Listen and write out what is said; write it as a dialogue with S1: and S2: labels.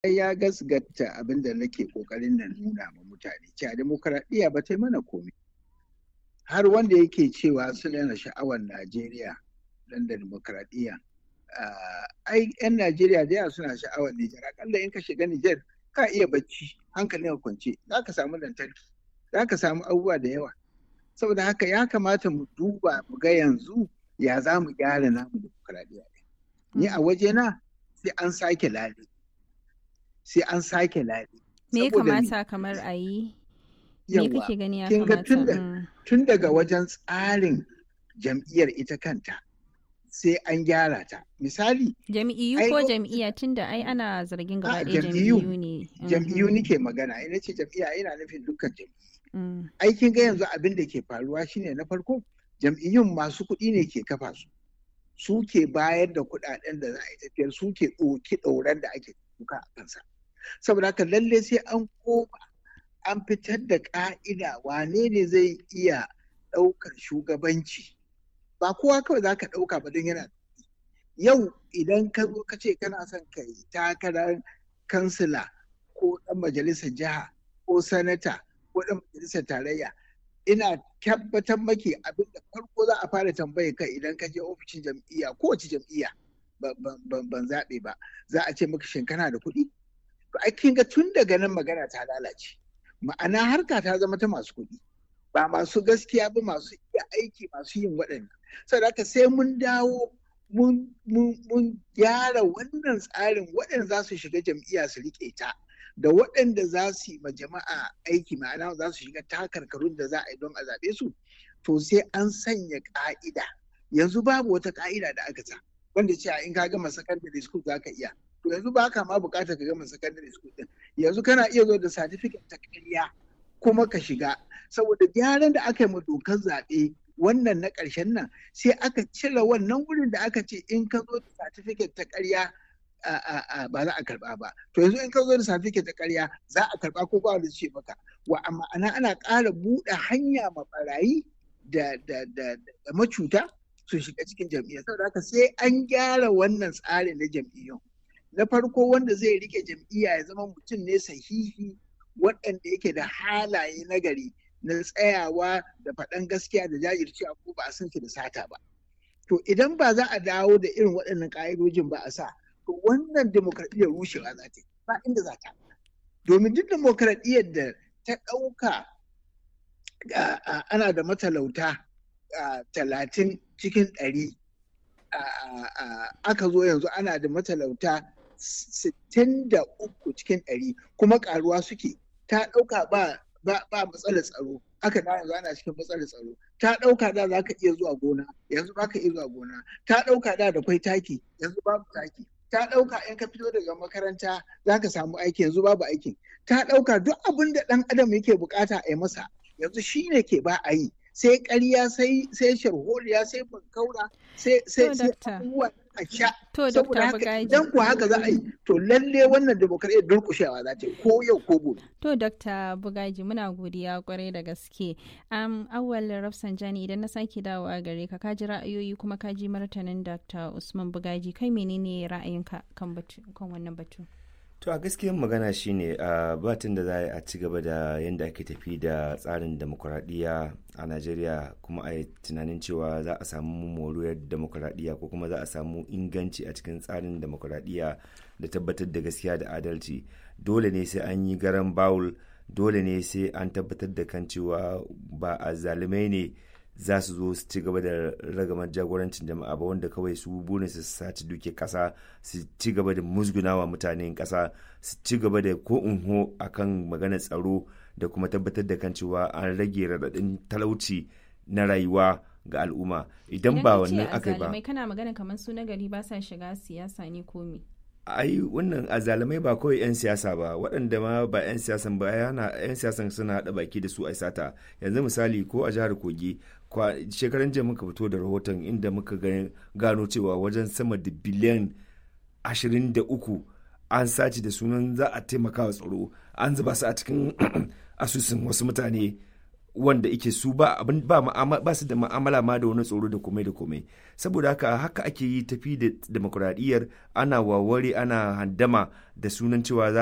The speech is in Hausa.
S1: ya gasgata abin da nake kokarin nan nuna ma mutane cewa demokaradiyya ba ta yi mana komai har wanda yake cewa suna yana sha'awar najeriya dan da demokaradiyya ai yan najeriya da yawa suna sha'awar nijar akalla in ka shiga nijar ka iya bacci hankalin kwance za ka samu lantarki za ka samu abubuwa da yawa saboda haka ya kamata mu duba mu ga yanzu ya za mu gyara namu demokaradiyya ni a wajena sai an sake lale sai an sake lale
S2: me ya kamata kamar a yi me kake gani ya kamata
S1: tun daga wajen tsarin jam'iyyar ita kanta sai an gyara ta misali
S2: jam'iyyu ko jam'iyya tun da ai ana zargin gaba ɗaya jam'iyyu ne
S1: jam'iyyu nike magana ina ce jam'iyya ina nufin dukkan jam'iyyu aikin ga yanzu abin da ke faruwa shine na farko jam'iyyun masu kuɗi ne ke kafa su su ke bayar da kuɗaɗen da za a yi tafiyar su ke ɗauki ɗauran da ake duka a kansa saboda haka lalle sai an koma an fitar da ƙa'ida wane ne zai iya ɗaukar shugabanci ba kowa kawai za ka ɗauka ba don yana yau idan ka zo ka ce kana son ka yi takarar kansila ko ɗan majalisar jiha ko sanata ko ɗan majalisar tarayya ina tabbatar maki abin da farko za a fara tambaye ka idan ka je ofishin jam'iyya kowace jam'iyya ban zaɓe ba za a ce maka shin kana da kuɗi to ai kin ga tun daga nan magana ta lalace ma'ana harka ta zama ta masu kuɗi ba masu gaskiya ba masu iya aiki masu yin waɗannan saboda haka sai mun dawo mun gyara wannan tsarin waɗanda za su shiga jam'iyya su riƙe ta da waɗanda za su yi ma jama'a aiki ma'ana za su shiga takarkarun da za a yi don a zaɓe su to sai an sanya ƙa'ida yanzu babu wata ƙa'ida da aka sa wanda cewa in ka gama secondary school za ka iya to yanzu ba ka ma buƙatar ka gama secondary school din yanzu kana iya zo da certificate ta ƙarya kuma ka shiga saboda gyaran da aka yi ma dokar zaɓe wannan na ƙarshen nan sai aka cire wannan wurin da aka ce in ka zo da certificate ta ƙarya ba za a karba ba to yanzu in ka zo da certificate ta ƙarya za a karba ko ba wanda ce maka wa amma ana ana ƙara buɗe hanya ma barayi da da da macuta su shiga cikin jam'iyyar saboda haka sai an gyara wannan tsarin na jam'iyyun na farko wanda zai rike jam'iyya ya zama mutum ne sahihi waɗanda yake da halaye nagari na tsayawa da faɗan gaskiya da jajircewa ko ba a san shi da sata ba to idan ba za a dawo da irin waɗannan ƙa'idojin ba a sa to wannan demokradiyyar rushewa za ta yi ba inda za ta domin duk demokradiyyar da ta ɗauka ana da matalauta talatin cikin ɗari aka zo yanzu ana da matalauta sittin da uku cikin ɗari kuma ƙaruwa suke ta ɗauka ba ba matsalar tsaro aka da yanzu ana cikin matsalar tsaro ta ɗauka da za ka iya zuwa gona yanzu ba ka iya zuwa gona ta ɗauka da da kwai taki yanzu babu taki ta ɗauka in ka fito daga makaranta za ka samu aiki yanzu babu aikin ta ɗauka duk abin da ɗan adam yake bukata a yi masa yanzu shi ne ke ba a yi sai ƙarya sai sai sharholiya sai bankaura sai sai sai abubuwa a sha saboda haka idan ku haka za a yi to lalle wannan demokradiyyar durƙushewa za ta yi ko yau ko gobe
S2: to dr bugaji muna godiya kwarai da gaske um, awwal rafsanjani idan na sake dawowa gare ka kaji ra'ayoyi kuma kaji martanin dr usman bugaji kai menene ra'ayinka kan kan wannan batu
S3: to a gaskiyar magana shine a batun da za a ci gaba da yadda ake tafi da tsarin demokuraɗiyya a najeriya kuma a yi tunanin cewa za a samu moriyar demokuraɗiyya ko kuma za a samu inganci a cikin tsarin demokuraɗiyya da tabbatar da gaskiya da adalci dole ne sai an yi garan bawul dole ne sai an tabbatar da kan cewa ba a zalimai ne za su zo su ci gaba da ragamar jagorancin jama'a ba wanda kawai su burin su saci duke kasa su ci gaba da musgunawa mutanen kasa su ci gaba da ko unho akan maganar tsaro da kuma tabbatar da kan cewa an rage raɗaɗin talauci na rayuwa ga al'umma idan ba wannan aka ba
S2: kana magana kamar su na gari ba sa shiga siyasa ne ko me
S3: ai wannan azalamai ba kawai 'yan siyasa ba waɗanda ma ba 'yan siyasan ba yana 'yan siyasan suna haɗa baki da su a sata yanzu misali ko a jihar kogi shekaran jiya muka fito da rahoton inda muka gano cewa wajen sama da biliyan 23 an sace da sunan za a taimaka wa tsaro an zuba su a cikin asusun wasu mutane wanda ike su ba abin ba ba su da ma'amala ma da wani tsoro da komai da komai saboda haka haka ake yi tafi da demokuraɗiyyar ana waware ana handama da sunan cewa za